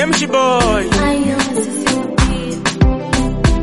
Nemshi boy. I am Sissy on the beat.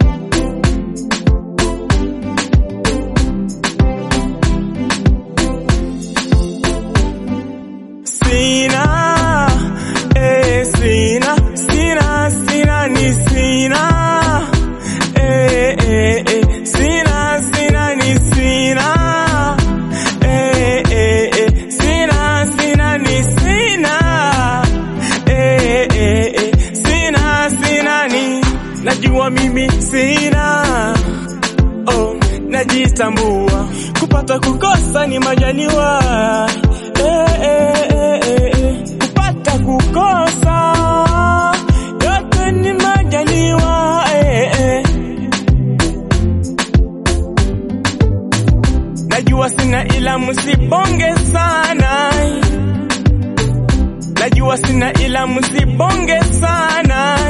Sina, eh, sina, sina, sina, ni sina. Eh, eh, eh, sina, sina, ni sina. Eh, eh, eh, sina, sina, ni sina. Eh, eh, eh, sina, sina, ni. Najua mimi sina. Oh, najitambua kupata kukosa ni majaliwa eh, eh, eh, eh, eh. kupata kukosa yote ni majaliwa eh, eh. najua sina ila msibonge sana najua sina ila msibonge sana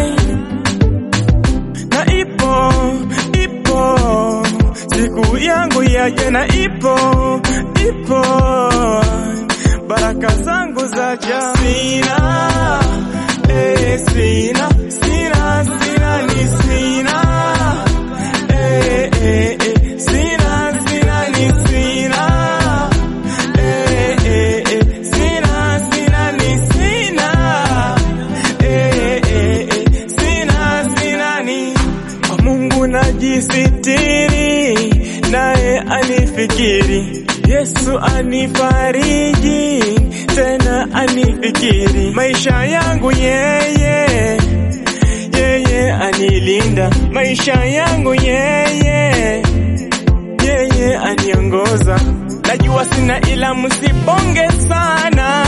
na ipo ipo siku yangu ya jana ipo ipo baraka zangu za jana sina eh, sina sina sina ni sina eh, eh, eh, sina sina ni sina eh, eh, eh, sina sina ni sina eh, eh, eh, sina sina ni kwa Mungu najisitiri, naye anifikiri. Yesu anifariji, tena anifikiri. Maisha yangu yeye, yeye anilinda. Maisha yangu yeye, yeye aniongoza. Najua sina ila msibonge sana,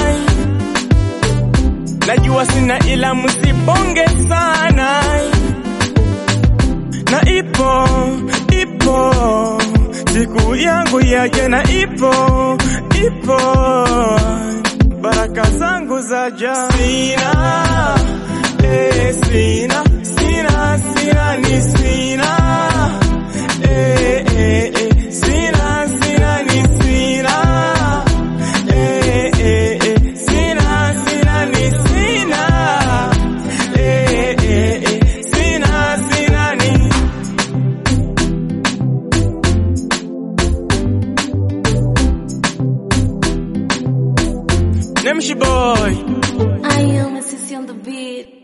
najua sina ila msibonge sana na ipo ipo siku yangu ya jana ipo ipo baraka zangu za jana sina eh, sina sina sina ni sina eh, eh, eh, sina sina ni sina eh, eh, eh, sina sina ni sina eh, eh, eh, sina sina ni Nemshi boy. I am Sissy on the beat.